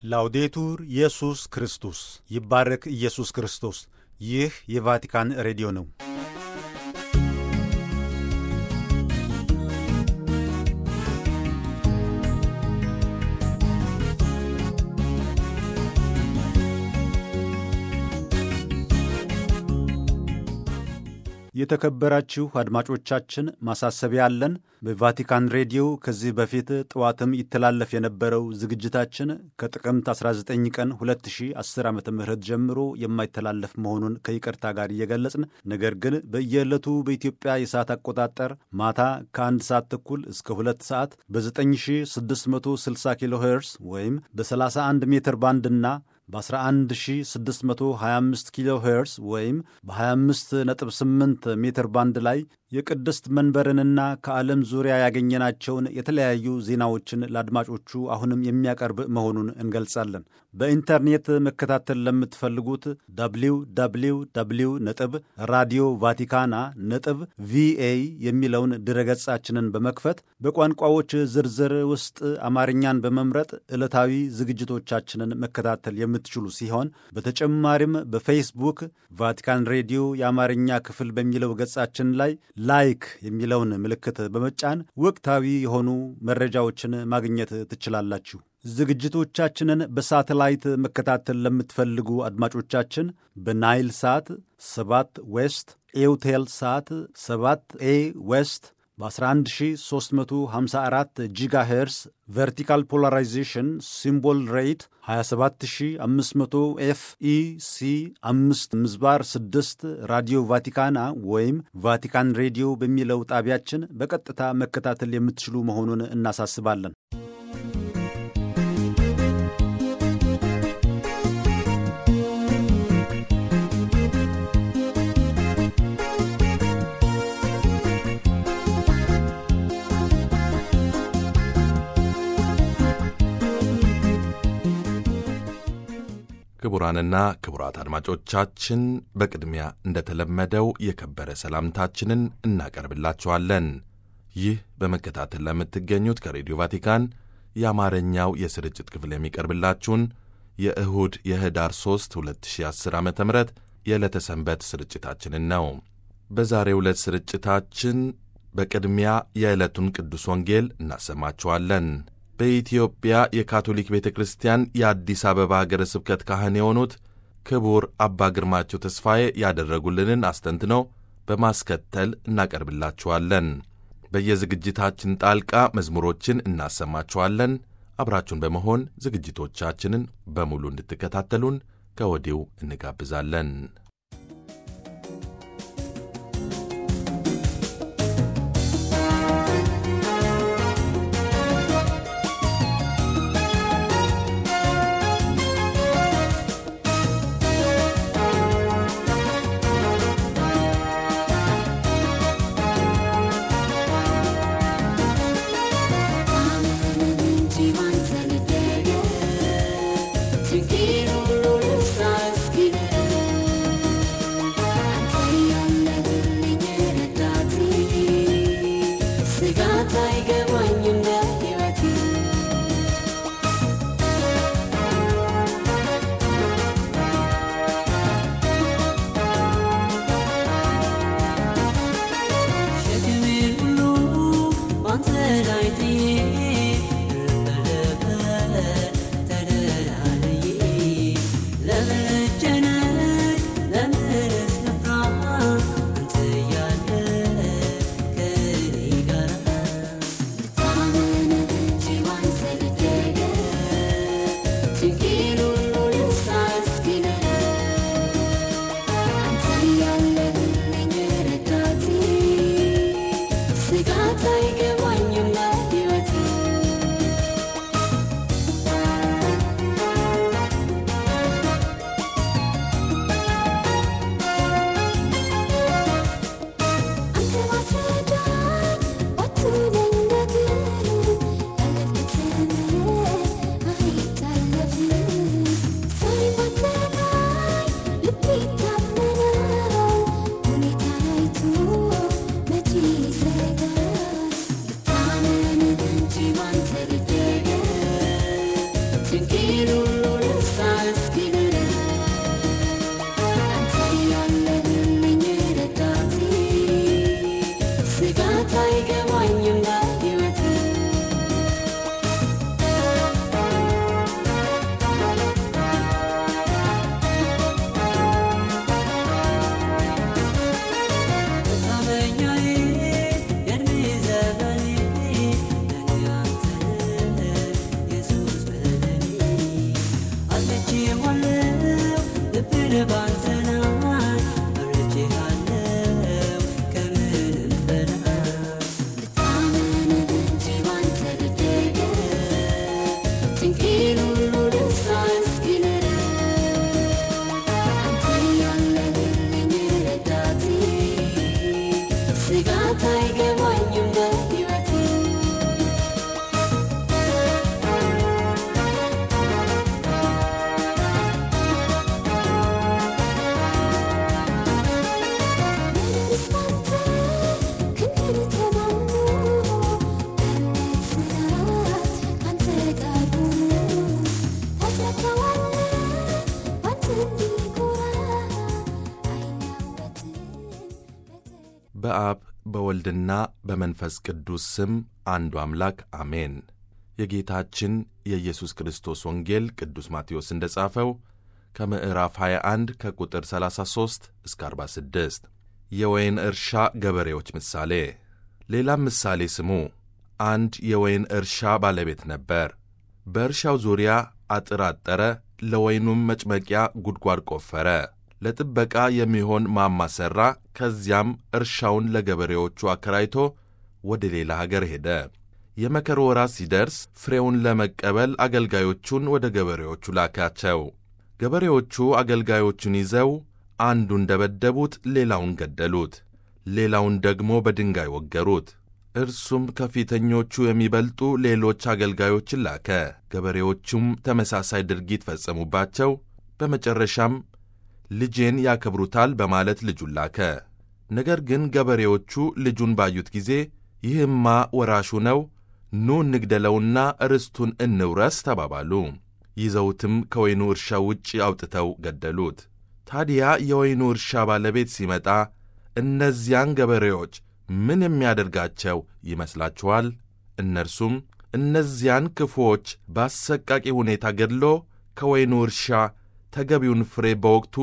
ላውዴቱር ኢየሱስ ክርስቶስ ይባረክ ኢየሱስ ክርስቶስ። ይህ የቫቲካን ሬዲዮ ነው። የተከበራችሁ አድማጮቻችን ማሳሰቢያ አለን። በቫቲካን ሬዲዮ ከዚህ በፊት ጠዋትም ይተላለፍ የነበረው ዝግጅታችን ከጥቅምት 19 ቀን 2010 ዓ ም ጀምሮ የማይተላለፍ መሆኑን ከይቅርታ ጋር እየገለጽን ነገር ግን በየዕለቱ በኢትዮጵያ የሰዓት አቆጣጠር ማታ ከአንድ ሰዓት ተኩል እስከ ሁለት ሰዓት በ9660 ኪሎ ሄርስ ወይም በ31 ሜትር ባንድና በ11625 ኪሎ ሄርስ ወይም በ258 ሜትር ባንድ ላይ የቅድስት መንበርንና ከዓለም ዙሪያ ያገኘናቸውን የተለያዩ ዜናዎችን ለአድማጮቹ አሁንም የሚያቀርብ መሆኑን እንገልጻለን። በኢንተርኔት መከታተል ለምትፈልጉት ደብሊው ደብሊው ደብሊው ነጥብ ራዲዮ ቫቲካና ነጥብ ቪኤ የሚለውን ድረገጻችንን በመክፈት በቋንቋዎች ዝርዝር ውስጥ አማርኛን በመምረጥ ዕለታዊ ዝግጅቶቻችንን መከታተል የምትችሉ ሲሆን በተጨማሪም በፌስቡክ ቫቲካን ሬዲዮ የአማርኛ ክፍል በሚለው ገጻችን ላይ ላይክ የሚለውን ምልክት በመጫን ወቅታዊ የሆኑ መረጃዎችን ማግኘት ትችላላችሁ። ዝግጅቶቻችንን በሳተላይት መከታተል ለምትፈልጉ አድማጮቻችን በናይል ሳት 7 ዌስት ኤውቴል ሳት 7 ኤ ዌስት በ11354 ጂጋ ሄርስ ቨርቲካል ፖላራይዜሽን ሲምቦል ሬት 27500 ኤፍ ኢ ሲ 5 ምዝባር 6 ራዲዮ ቫቲካና ወይም ቫቲካን ሬዲዮ በሚለው ጣቢያችን በቀጥታ መከታተል የምትችሉ መሆኑን እናሳስባለን። ክቡራንና ክቡራት አድማጮቻችን በቅድሚያ እንደተለመደው የከበረ ሰላምታችንን እናቀርብላችኋለን። ይህ በመከታተል ለምትገኙት ከሬዲዮ ቫቲካን የአማርኛው የስርጭት ክፍል የሚቀርብላችሁን የእሁድ የህዳር 3 2010 ዓ ም የዕለተ ሰንበት ስርጭታችንን ነው። በዛሬው ዕለት ስርጭታችን በቅድሚያ የዕለቱን ቅዱስ ወንጌል እናሰማችኋለን። በኢትዮጵያ የካቶሊክ ቤተ ክርስቲያን የአዲስ አበባ ሀገረ ስብከት ካህን የሆኑት ክቡር አባ ግርማቸው ተስፋዬ ያደረጉልንን አስተንትነው በማስከተል እናቀርብላችኋለን። በየዝግጅታችን ጣልቃ መዝሙሮችን እናሰማችኋለን። አብራችሁን በመሆን ዝግጅቶቻችንን በሙሉ እንድትከታተሉን ከወዲሁ እንጋብዛለን። Thank you. በአብ በወልድና በመንፈስ ቅዱስ ስም አንዱ አምላክ አሜን። የጌታችን የኢየሱስ ክርስቶስ ወንጌል ቅዱስ ማቴዎስ እንደ ጻፈው ከምዕራፍ 21 ከቁጥር 33 እስከ 46 የወይን እርሻ ገበሬዎች ምሳሌ። ሌላም ምሳሌ ስሙ። አንድ የወይን እርሻ ባለቤት ነበር። በእርሻው ዙሪያ አጥር አጠረ፣ ለወይኑም መጭመቂያ ጉድጓድ ቆፈረ፣ ለጥበቃ የሚሆን ማማ ሠራ። ከዚያም እርሻውን ለገበሬዎቹ አከራይቶ ወደ ሌላ አገር ሄደ። የመከር ወራት ሲደርስ ፍሬውን ለመቀበል አገልጋዮቹን ወደ ገበሬዎቹ ላካቸው። ገበሬዎቹ አገልጋዮቹን ይዘው አንዱን ደበደቡት፣ ሌላውን ገደሉት፣ ሌላውን ደግሞ በድንጋይ ወገሩት። እርሱም ከፊተኞቹ የሚበልጡ ሌሎች አገልጋዮችን ላከ። ገበሬዎቹም ተመሳሳይ ድርጊት ፈጸሙባቸው። በመጨረሻም ልጄን ያከብሩታል በማለት ልጁን ላከ። ነገር ግን ገበሬዎቹ ልጁን ባዩት ጊዜ ይህማ ወራሹ ነው፣ ኑ እንግደለውና ርስቱን እንውረስ ተባባሉ። ይዘውትም ከወይኑ እርሻ ውጭ አውጥተው ገደሉት። ታዲያ የወይኑ እርሻ ባለቤት ሲመጣ እነዚያን ገበሬዎች ምን የሚያደርጋቸው ይመስላችኋል? እነርሱም እነዚያን ክፉዎች በአሰቃቂ ሁኔታ ገድሎ ከወይኑ እርሻ ተገቢውን ፍሬ በወቅቱ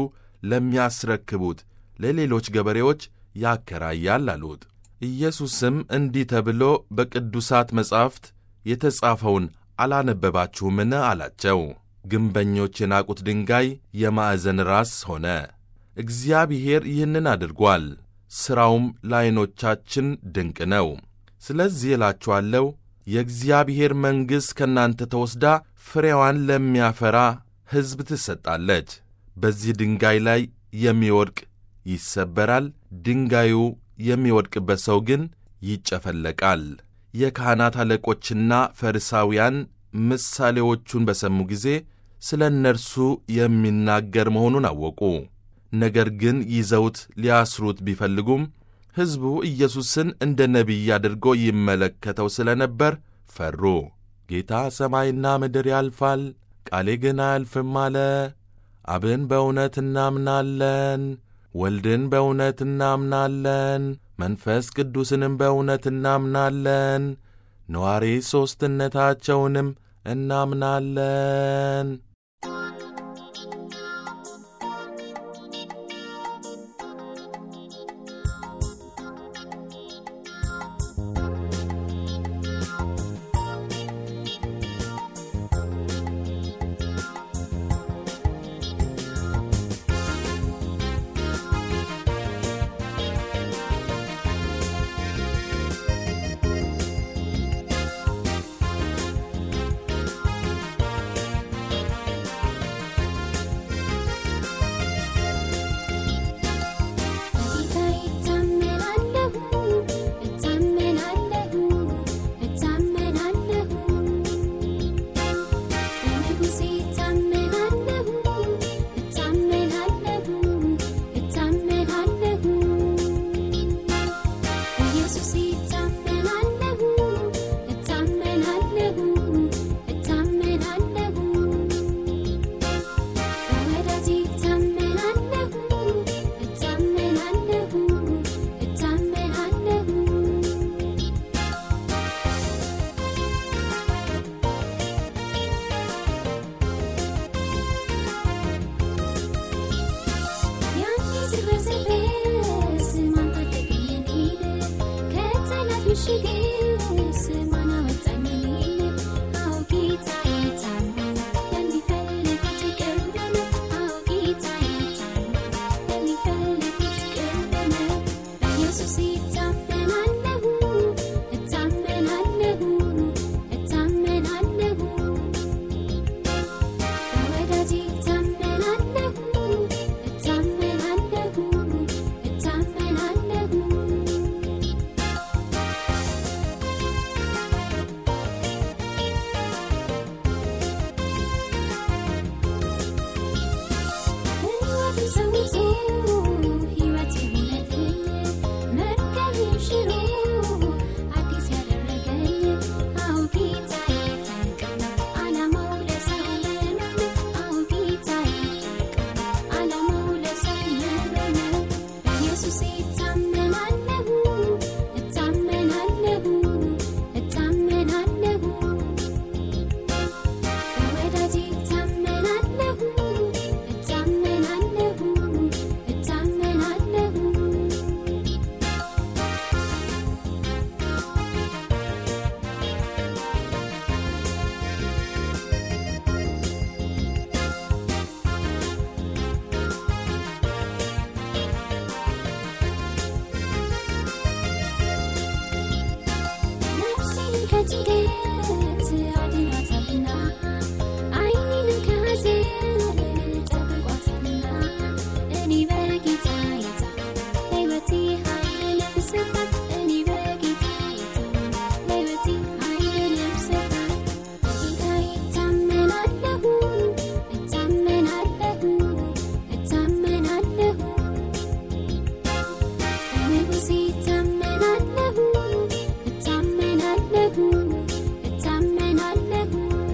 ለሚያስረክቡት ለሌሎች ገበሬዎች ያከራያል አሉት። ኢየሱስም እንዲህ ተብሎ በቅዱሳት መጻሕፍት የተጻፈውን አላነበባችሁምን? አላቸው። ግንበኞች የናቁት ድንጋይ የማዕዘን ራስ ሆነ። እግዚአብሔር ይህንን አድርጓል፣ ሥራውም ለዐይኖቻችን ድንቅ ነው። ስለዚህ እላችኋለሁ የእግዚአብሔር መንግሥት ከእናንተ ተወስዳ ፍሬዋን ለሚያፈራ ሕዝብ ትሰጣለች። በዚህ ድንጋይ ላይ የሚወድቅ ይሰበራል፣ ድንጋዩ የሚወድቅበት ሰው ግን ይጨፈለቃል። የካህናት አለቆችና ፈሪሳውያን ምሳሌዎቹን በሰሙ ጊዜ ስለ እነርሱ የሚናገር መሆኑን አወቁ። ነገር ግን ይዘውት ሊያስሩት ቢፈልጉም ሕዝቡ ኢየሱስን እንደ ነቢይ አድርጎ ይመለከተው ስለ ነበር ፈሩ። ጌታ ሰማይና ምድር ያልፋል፣ ቃሌ ግን አያልፍም አለ። አብን በእውነት እናምናለን፣ ወልድን በእውነት እናምናለን፣ መንፈስ ቅዱስንም በእውነት እናምናለን፣ ነዋሪ ሦስትነታቸውንም እናምናለን። እታመናለሁ ከጭንቀት አድኗታልና ዓይኔን ከሐዘን ጠብቋታልና እኔ በጌታ የታመንኩ ለሕይወቴ ኃይልን ብሰጣት እኔ በጌታ የታመንኩ ለሕይወቴ ኃይልን ብሰጣት በጌታዬ እታመናለሁ እታመናለሁ እታመናለሁ በንጉሴ እታመናለሁ እታመናለሁ እታመናለሁ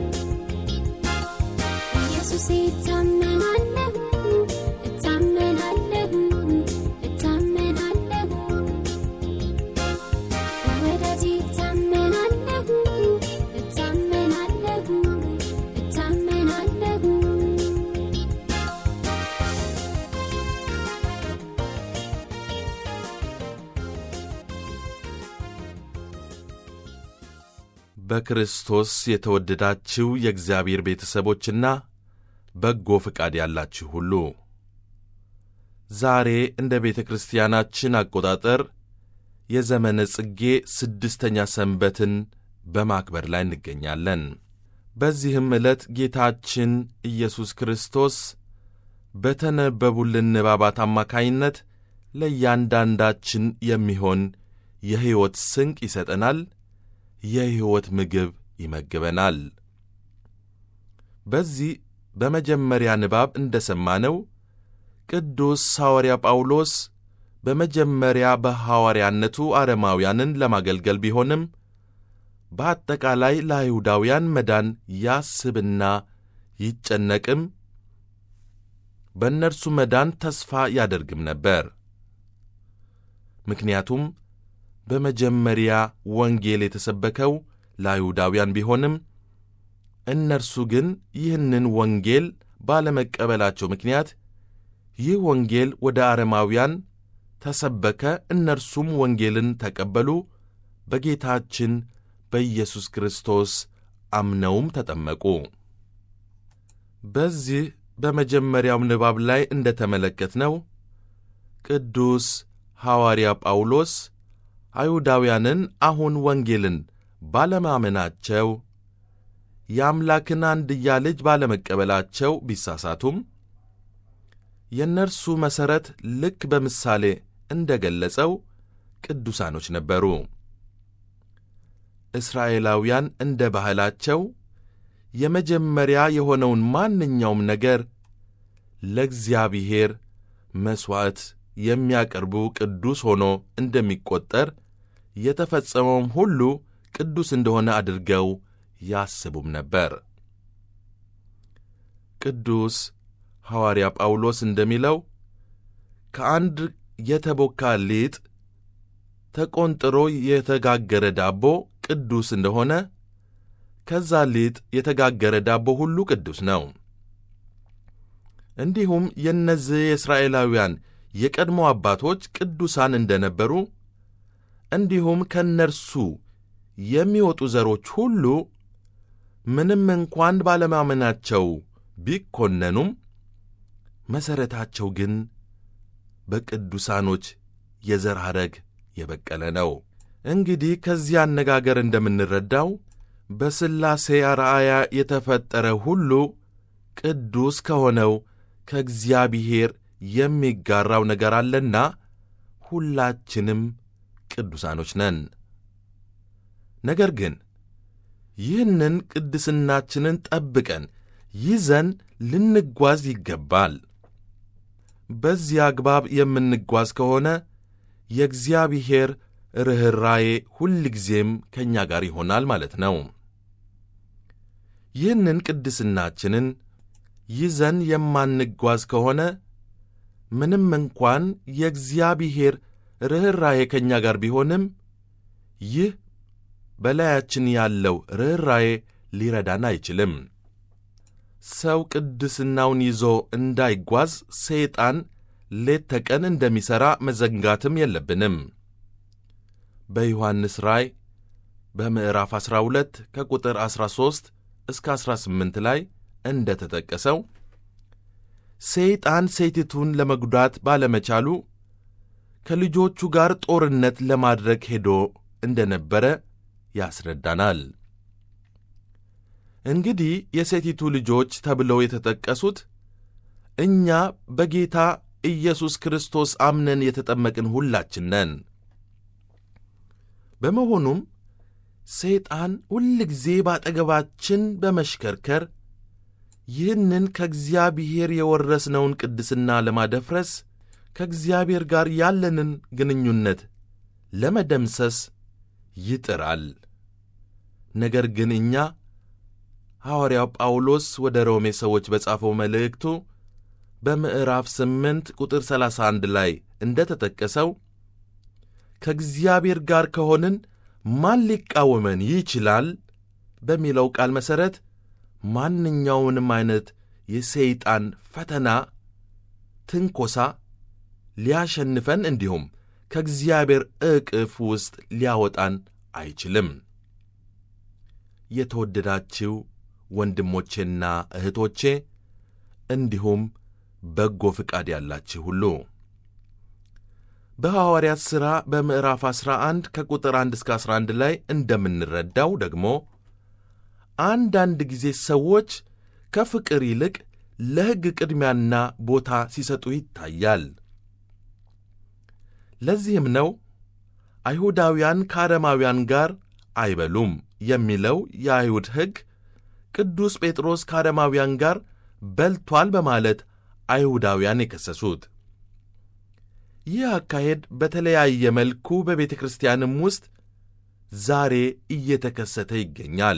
በኢየሱሴ እታመናለሁ እታመናለሁ እታመናለሁ በወዳጄ እታመናለሁ እታመናለሁ እታመናለሁ በክርስቶስ የተወደዳችሁ የእግዚአብሔር ቤተሰቦችና በጎ ፈቃድ ያላችሁ ሁሉ ዛሬ እንደ ቤተ ክርስቲያናችን አቆጣጠር የዘመነ ጽጌ ስድስተኛ ሰንበትን በማክበር ላይ እንገኛለን። በዚህም ዕለት ጌታችን ኢየሱስ ክርስቶስ በተነበቡልን ንባባት አማካይነት ለእያንዳንዳችን የሚሆን የሕይወት ስንቅ ይሰጠናል፣ የሕይወት ምግብ ይመግበናል። በዚህ በመጀመሪያ ንባብ እንደ ሰማነው ቅዱስ ሐዋርያ ጳውሎስ በመጀመሪያ በሐዋርያነቱ አረማውያንን ለማገልገል ቢሆንም በአጠቃላይ ለአይሁዳውያን መዳን ያስብና ይጨነቅም በእነርሱ መዳን ተስፋ ያደርግም ነበር። ምክንያቱም በመጀመሪያ ወንጌል የተሰበከው ለአይሁዳውያን ቢሆንም እነርሱ ግን ይህንን ወንጌል ባለመቀበላቸው ምክንያት ይህ ወንጌል ወደ አረማውያን ተሰበከ። እነርሱም ወንጌልን ተቀበሉ፣ በጌታችን በኢየሱስ ክርስቶስ አምነውም ተጠመቁ። በዚህ በመጀመሪያው ንባብ ላይ እንደ ተመለከትነው ቅዱስ ሐዋርያ ጳውሎስ አይሁዳውያንን አሁን ወንጌልን ባለማመናቸው የአምላክን አንድያ ልጅ ባለመቀበላቸው ቢሳሳቱም የእነርሱ መሠረት ልክ በምሳሌ እንደ ገለጸው ቅዱሳኖች ነበሩ። እስራኤላውያን እንደ ባህላቸው የመጀመሪያ የሆነውን ማንኛውም ነገር ለእግዚአብሔር መሥዋዕት የሚያቀርቡ ቅዱስ ሆኖ እንደሚቈጠር የተፈጸመውም ሁሉ ቅዱስ እንደሆነ አድርገው ያስቡም ነበር። ቅዱስ ሐዋርያ ጳውሎስ እንደሚለው ከአንድ የተቦካ ሊጥ ተቆንጥሮ የተጋገረ ዳቦ ቅዱስ እንደሆነ ከዛ ሊጥ የተጋገረ ዳቦ ሁሉ ቅዱስ ነው። እንዲሁም የእነዚህ የእስራኤላውያን የቀድሞ አባቶች ቅዱሳን እንደነበሩ እንዲሁም ከእነርሱ የሚወጡ ዘሮች ሁሉ ምንም እንኳን ባለማመናቸው ቢኮነኑም መሠረታቸው ግን በቅዱሳኖች የዘር ሐረግ የበቀለ ነው። እንግዲህ ከዚህ አነጋገር እንደምንረዳው በሥላሴ አርአያ የተፈጠረ ሁሉ ቅዱስ ከሆነው ከእግዚአብሔር የሚጋራው ነገር አለና ሁላችንም ቅዱሳኖች ነን። ነገር ግን ይህንን ቅድስናችንን ጠብቀን ይዘን ልንጓዝ ይገባል። በዚህ አግባብ የምንጓዝ ከሆነ የእግዚአብሔር ርኅራዬ ሁልጊዜም ከእኛ ጋር ይሆናል ማለት ነው። ይህንን ቅድስናችንን ይዘን የማንጓዝ ከሆነ ምንም እንኳን የእግዚአብሔር ርኅራዬ ከእኛ ጋር ቢሆንም ይህ በላያችን ያለው ርኅራዬ ሊረዳን አይችልም። ሰው ቅድስናውን ይዞ እንዳይጓዝ ሰይጣን ሌት ተቀን እንደሚሠራ መዘንጋትም የለብንም። በዮሐንስ ራእይ በምዕራፍ 12 ከቁጥር 13 እስከ 18 ላይ እንደ ተጠቀሰው ሰይጣን ሴቲቱን ለመጉዳት ባለመቻሉ ከልጆቹ ጋር ጦርነት ለማድረግ ሄዶ እንደነበረ ያስረዳናል። እንግዲህ የሴቲቱ ልጆች ተብለው የተጠቀሱት እኛ በጌታ ኢየሱስ ክርስቶስ አምነን የተጠመቅን ሁላችን ነን። በመሆኑም ሰይጣን ሁልጊዜ በአጠገባችን በመሽከርከር ይህንን ከእግዚአብሔር የወረስነውን ቅድስና ለማደፍረስ ከእግዚአብሔር ጋር ያለንን ግንኙነት ለመደምሰስ ይጥራል። ነገር ግን እኛ ሐዋርያው ጳውሎስ ወደ ሮሜ ሰዎች በጻፈው መልእክቱ በምዕራፍ 8 ቁጥር 31 ላይ እንደ ተጠቀሰው ከእግዚአብሔር ጋር ከሆንን ማን ሊቃወመን ይችላል በሚለው ቃል መሠረት ማንኛውንም ዐይነት የሰይጣን ፈተና፣ ትንኮሳ ሊያሸንፈን እንዲሁም ከእግዚአብሔር ዕቅፍ ውስጥ ሊያወጣን አይችልም። የተወደዳችሁ ወንድሞቼና እህቶቼ እንዲሁም በጎ ፍቃድ ያላችሁ ሁሉ በሐዋርያት ሥራ በምዕራፍ 11 ከቁጥር 1 እስከ 11 ላይ እንደምንረዳው ደግሞ አንዳንድ ጊዜ ሰዎች ከፍቅር ይልቅ ለሕግ ቅድሚያና ቦታ ሲሰጡ ይታያል። ለዚህም ነው አይሁዳውያን ከአረማውያን ጋር አይበሉም የሚለው የአይሁድ ሕግ ቅዱስ ጴጥሮስ ከአረማውያን ጋር በልቷል በማለት አይሁዳውያን የከሰሱት። ይህ አካሄድ በተለያየ መልኩ በቤተ ክርስቲያንም ውስጥ ዛሬ እየተከሰተ ይገኛል።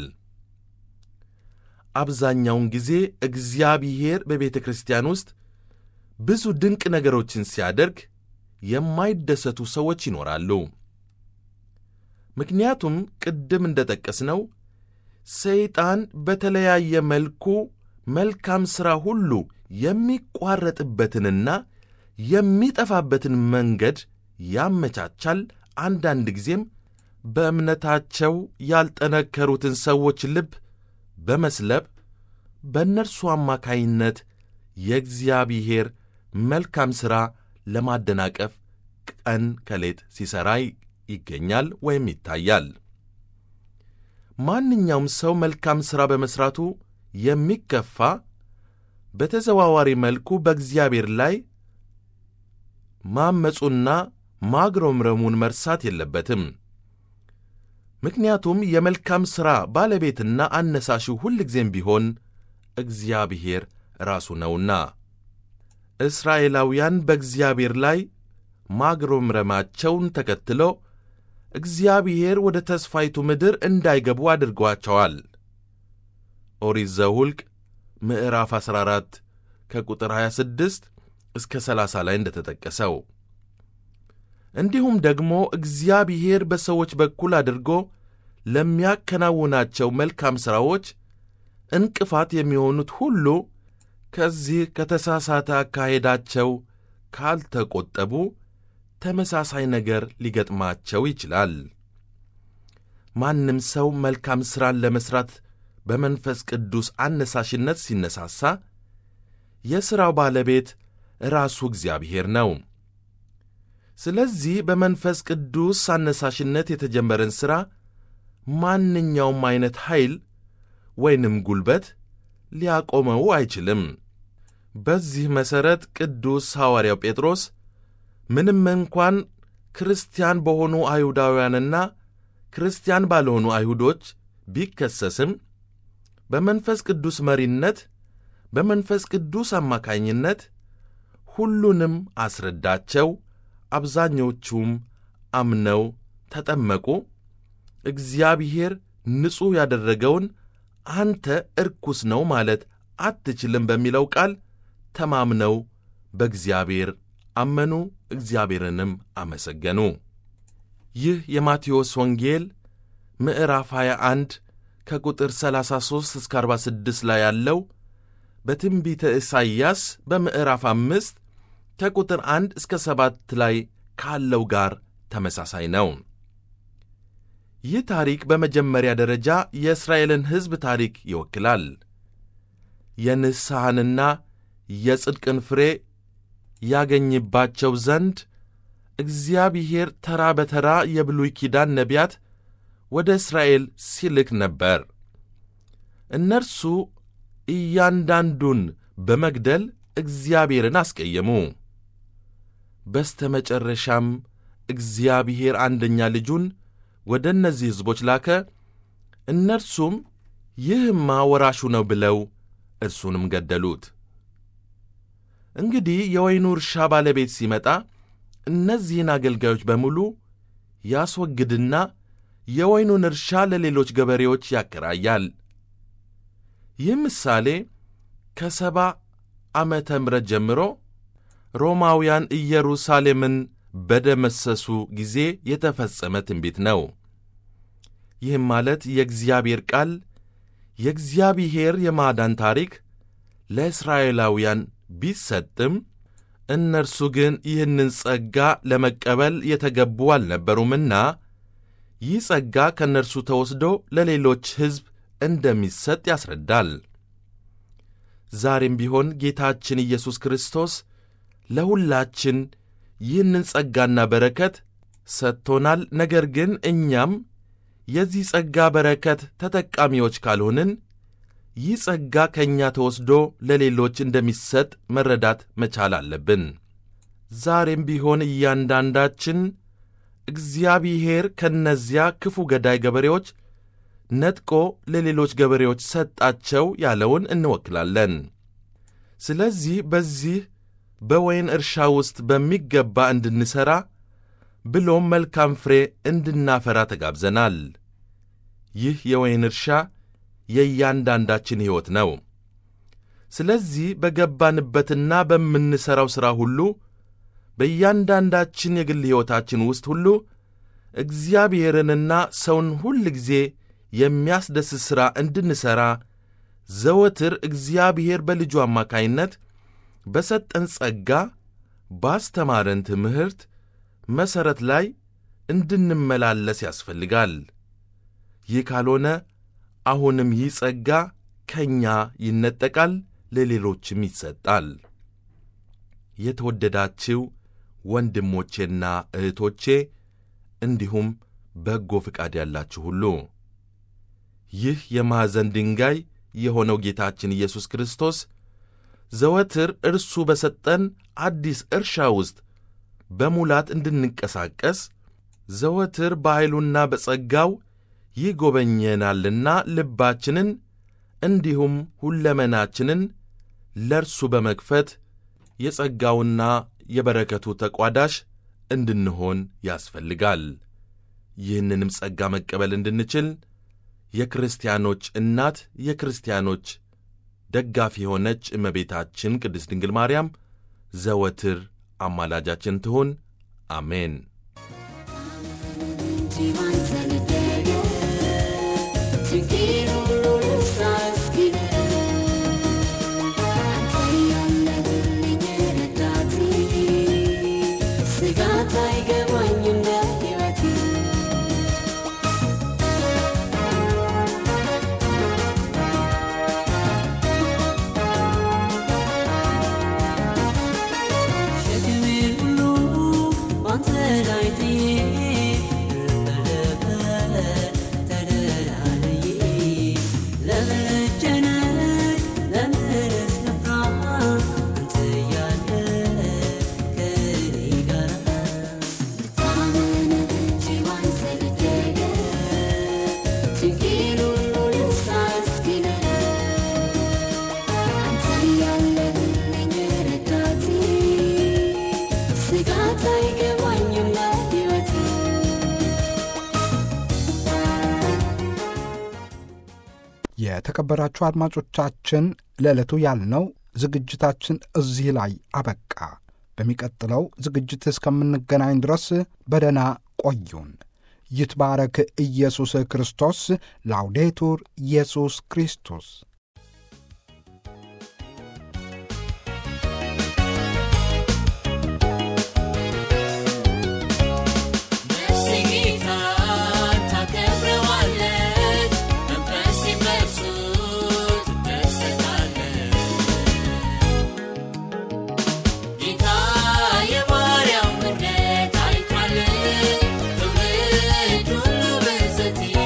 አብዛኛውን ጊዜ እግዚአብሔር በቤተ ክርስቲያን ውስጥ ብዙ ድንቅ ነገሮችን ሲያደርግ የማይደሰቱ ሰዎች ይኖራሉ። ምክንያቱም ቅድም እንደ ጠቀስነው ሰይጣን በተለያየ መልኩ መልካም ሥራ ሁሉ የሚቋረጥበትንና የሚጠፋበትን መንገድ ያመቻቻል። አንዳንድ ጊዜም በእምነታቸው ያልጠነከሩትን ሰዎች ልብ በመስለብ በእነርሱ አማካይነት የእግዚአብሔር መልካም ሥራ ለማደናቀፍ ቀን ከሌት ሲሠራ ይገኛል ወይም ይታያል። ማንኛውም ሰው መልካም ሥራ በመሥራቱ የሚከፋ በተዘዋዋሪ መልኩ በእግዚአብሔር ላይ ማመፁና ማግረምረሙን መርሳት የለበትም። ምክንያቱም የመልካም ሥራ ባለቤትና አነሳሹ ሁልጊዜም ቢሆን እግዚአብሔር ራሱ ነውና። እስራኤላውያን በእግዚአብሔር ላይ ማግረምረማቸውን ተከትሎ እግዚአብሔር ወደ ተስፋይቱ ምድር እንዳይገቡ አድርጓቸዋል። ኦሪት ዘኍልቍ ምዕራፍ 14 ከቁጥር 26 እስከ 30 ላይ እንደተጠቀሰው እንዲሁም ደግሞ እግዚአብሔር በሰዎች በኩል አድርጎ ለሚያከናውናቸው መልካም ሥራዎች እንቅፋት የሚሆኑት ሁሉ ከዚህ ከተሳሳተ አካሄዳቸው ካልተቆጠቡ ተመሳሳይ ነገር ሊገጥማቸው ይችላል። ማንም ሰው መልካም ሥራን ለመሥራት በመንፈስ ቅዱስ አነሳሽነት ሲነሳሳ የሥራው ባለቤት ራሱ እግዚአብሔር ነው። ስለዚህ በመንፈስ ቅዱስ አነሳሽነት የተጀመረን ሥራ ማንኛውም ዐይነት ኃይል ወይንም ጉልበት ሊያቆመው አይችልም። በዚህ መሠረት ቅዱስ ሐዋርያው ጴጥሮስ ምንም እንኳን ክርስቲያን በሆኑ አይሁዳውያንና ክርስቲያን ባልሆኑ አይሁዶች ቢከሰስም በመንፈስ ቅዱስ መሪነት በመንፈስ ቅዱስ አማካኝነት ሁሉንም አስረዳቸው። አብዛኞቹም አምነው ተጠመቁ። እግዚአብሔር ንጹሕ ያደረገውን አንተ እርኩስ ነው ማለት አትችልም በሚለው ቃል ተማምነው በእግዚአብሔር አመኑ፣ እግዚአብሔርንም አመሰገኑ። ይህ የማቴዎስ ወንጌል ምዕራፍ 21 ከቁጥር 33 እስከ 46 ላይ ያለው በትንቢተ ኢሳይያስ በምዕራፍ አምስት ከቁጥር አንድ እስከ ሰባት ላይ ካለው ጋር ተመሳሳይ ነው። ይህ ታሪክ በመጀመሪያ ደረጃ የእስራኤልን ሕዝብ ታሪክ ይወክላል። የንስሐንና የጽድቅን ፍሬ ያገኝባቸው ዘንድ እግዚአብሔር ተራ በተራ የብሉይ ኪዳን ነቢያት ወደ እስራኤል ሲልክ ነበር። እነርሱ እያንዳንዱን በመግደል እግዚአብሔርን አስቀየሙ። በስተ መጨረሻም እግዚአብሔር አንደኛ ልጁን ወደ እነዚህ ሕዝቦች ላከ። እነርሱም ይህማ ወራሹ ነው ብለው እርሱንም ገደሉት። እንግዲህ የወይኑ እርሻ ባለቤት ሲመጣ እነዚህን አገልጋዮች በሙሉ ያስወግድና የወይኑን እርሻ ለሌሎች ገበሬዎች ያከራያል። ይህ ምሳሌ ከሰባ ዓመተ ምሕረት ጀምሮ ሮማውያን ኢየሩሳሌምን በደመሰሱ ጊዜ የተፈጸመ ትንቢት ነው። ይህም ማለት የእግዚአብሔር ቃል የእግዚአብሔር የማዳን ታሪክ ለእስራኤላውያን ቢሰጥም እነርሱ ግን ይህንን ጸጋ ለመቀበል የተገቡ አልነበሩምና ይህ ጸጋ ከእነርሱ ተወስዶ ለሌሎች ሕዝብ እንደሚሰጥ ያስረዳል። ዛሬም ቢሆን ጌታችን ኢየሱስ ክርስቶስ ለሁላችን ይህንን ጸጋና በረከት ሰጥቶናል። ነገር ግን እኛም የዚህ ጸጋ በረከት ተጠቃሚዎች ካልሆንን ይህ ጸጋ ከእኛ ተወስዶ ለሌሎች እንደሚሰጥ መረዳት መቻል አለብን። ዛሬም ቢሆን እያንዳንዳችን እግዚአብሔር ከእነዚያ ክፉ ገዳይ ገበሬዎች ነጥቆ ለሌሎች ገበሬዎች ሰጣቸው ያለውን እንወክላለን። ስለዚህ በዚህ በወይን እርሻ ውስጥ በሚገባ እንድንሠራ ብሎም መልካም ፍሬ እንድናፈራ ተጋብዘናል። ይህ የወይን እርሻ የእያንዳንዳችን ሕይወት ነው። ስለዚህ በገባንበትና በምንሠራው ሥራ ሁሉ በእያንዳንዳችን የግል ሕይወታችን ውስጥ ሁሉ እግዚአብሔርንና ሰውን ሁል ጊዜ የሚያስደስት ሥራ እንድንሠራ ዘወትር እግዚአብሔር በልጁ አማካይነት በሰጠን ጸጋ ባስተማረን ትምህርት መሠረት ላይ እንድንመላለስ ያስፈልጋል። ይህ ካልሆነ አሁንም ይህ ጸጋ ከእኛ ይነጠቃል፣ ለሌሎችም ይሰጣል። የተወደዳችው ወንድሞቼና እህቶቼ እንዲሁም በጎ ፍቃድ ያላችሁ ሁሉ ይህ የማዕዘን ድንጋይ የሆነው ጌታችን ኢየሱስ ክርስቶስ ዘወትር እርሱ በሰጠን አዲስ እርሻ ውስጥ በሙላት እንድንንቀሳቀስ ዘወትር በኃይሉና በጸጋው ይጎበኘናልና ልባችንን እንዲሁም ሁለመናችንን ለእርሱ በመክፈት የጸጋውና የበረከቱ ተቋዳሽ እንድንሆን ያስፈልጋል። ይህንንም ጸጋ መቀበል እንድንችል የክርስቲያኖች እናት የክርስቲያኖች ደጋፊ የሆነች እመቤታችን ቅድስት ድንግል ማርያም ዘወትር አማላጃችን ትሁን። አሜን። የተከበራችሁ አድማጮቻችን ለዕለቱ ያልነው ዝግጅታችን እዚህ ላይ አበቃ። በሚቀጥለው ዝግጅት እስከምንገናኝ ድረስ በደና ቆዩን። ይትባረክ ኢየሱስ ክርስቶስ። ላውዴቱር ኢየሱስ ክርስቶስ Thank you.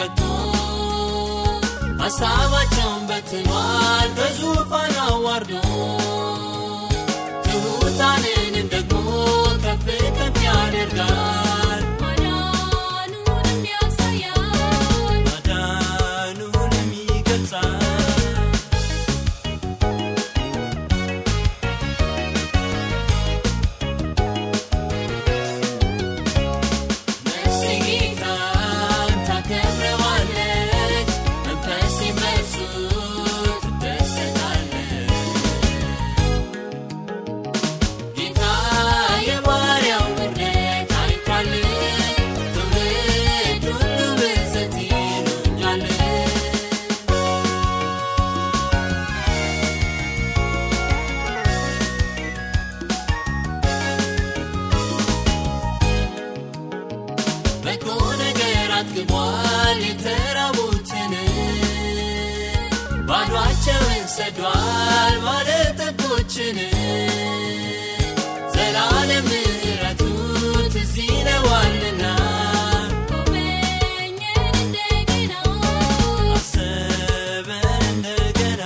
ቀጥቶ ሐሳባቸውን በትኗል በዙፋን አዋርዶ ትሑታንንም ደግሞ ከፍ ከፍ ያደርጋል ማዳኑንም ያሳያል ማዳኑንም ይገልጻል ነፍሴ ጌታን ታከብረዋለች፣ መንፈሴም በእርሱ ትደሰታለች። ጌታ የባሪያው ምሕረት አይቷል፣ ትውልድ ሁሉ ብፅዕት ይሉኛል። በጎ ነገር አጥግቧል የተራቡትን ባዷቸውን ሰዷል ባለጠጎችን ዘላለም ምሕረቱ ትዝ ይለዋልና ጎበኘን እንደገና አሰበን እንደገና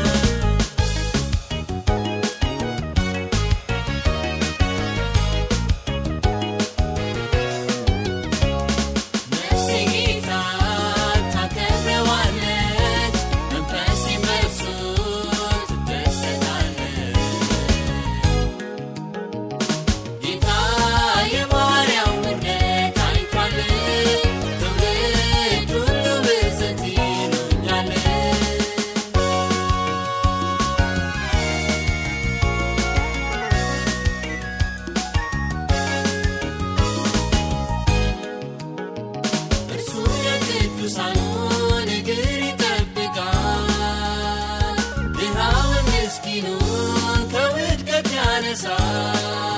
ነፍሴ ጌታን ታከብረዋለች፣ መንፈሴም በእርሱ ትደሰታለች። ጌታ የባሪያው ምሕረት አይቷል፣ ትውልድ ሁሉ ብፅዕት ይሉኛል። እርሱ የቅዱሳኑን እግር ይጠብቃል፣ ድሃውን ምስኪኑን ከውድቀት ያነሳል።